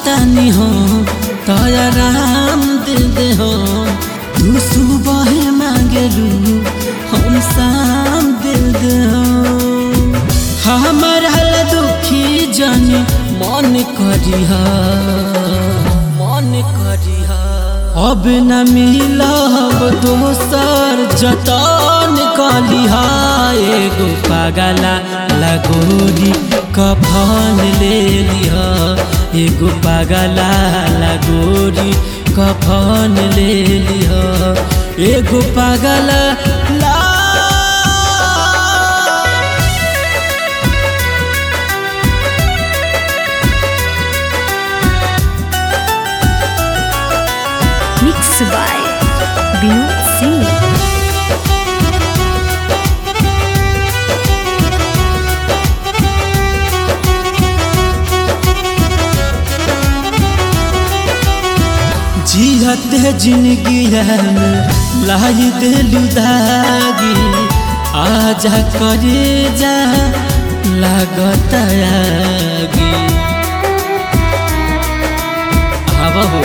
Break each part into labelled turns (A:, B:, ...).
A: चाहतानी हो तोरा राम दे दे हो तू सुबह मांगलू हम शाम दे दे हो हमारा ला दुखी जानी मन करिहा मन करिहा अब न मिलब दोसर जतन कलिहा एगो पागला लगोरी कफन ले लिहा एगो पागला लगोरी कफन ले लिहा एगो पागला ला
B: Mixed by Vinod Singh.
A: जियत जिंदगी में लाई दिलु दागी आजा करे जा लागत आगी आब हो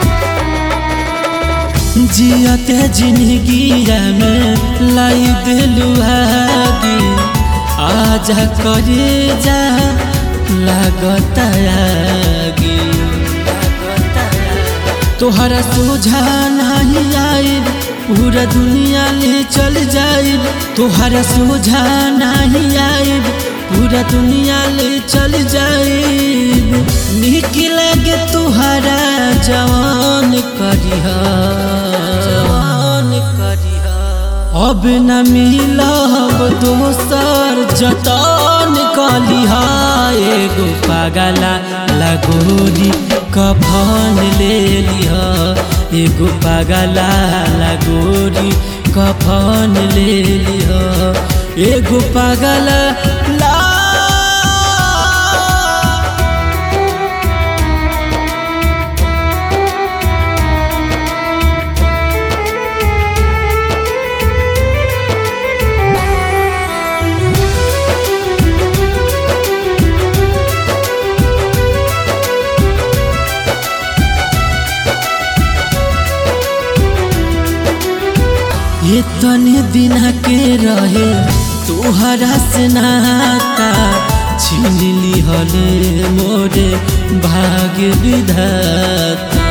A: जियत जिंदगी में लाई दिलु आगी आजा करे जा लागत आगी लागत आगी तोहरा सोझा नहीं आइल पूरा दुनिया ले चल जाइल तोहरा सोझा नहीं आइल पूरा दुनिया ले चल जाइल निक लगे तोहरा जवान करिहा जवान करिहा अब न मिलब दोसर जतन कलिहा एगो पागला लगोरी कफन ले लिहा एगो पागला लगोरी कफन ले लिहा एगो पागला ला इतने दिन के रहे तोहरा से नाता छीन लिहले मोरे भाग्य विधाता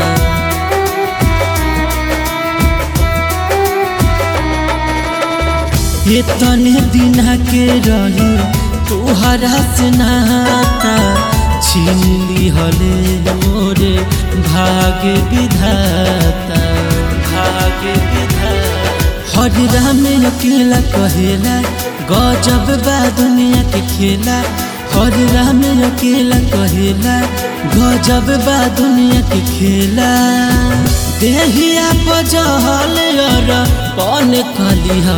A: इतने दिन के रहे तोहरा से नाता छीन लिहले मोरे भाग्य विधाता भाग्य विधाता हर राम अकेला कहेला गजब बा दुनिया के खेला हर राम अकेला कहेला गजब बा दुनिया के खेला देहिया पजहल अर पन कलिहा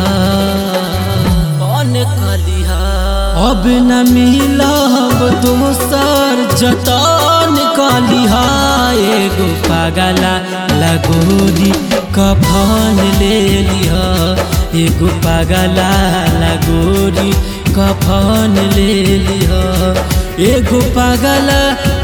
A: पन कलिहा अब न मिलब दोसर जतन कलिहा एगो पागला लगोरी कफन ले लिहा एगो पागला लगोरी कफन ले लिहा एगो पागला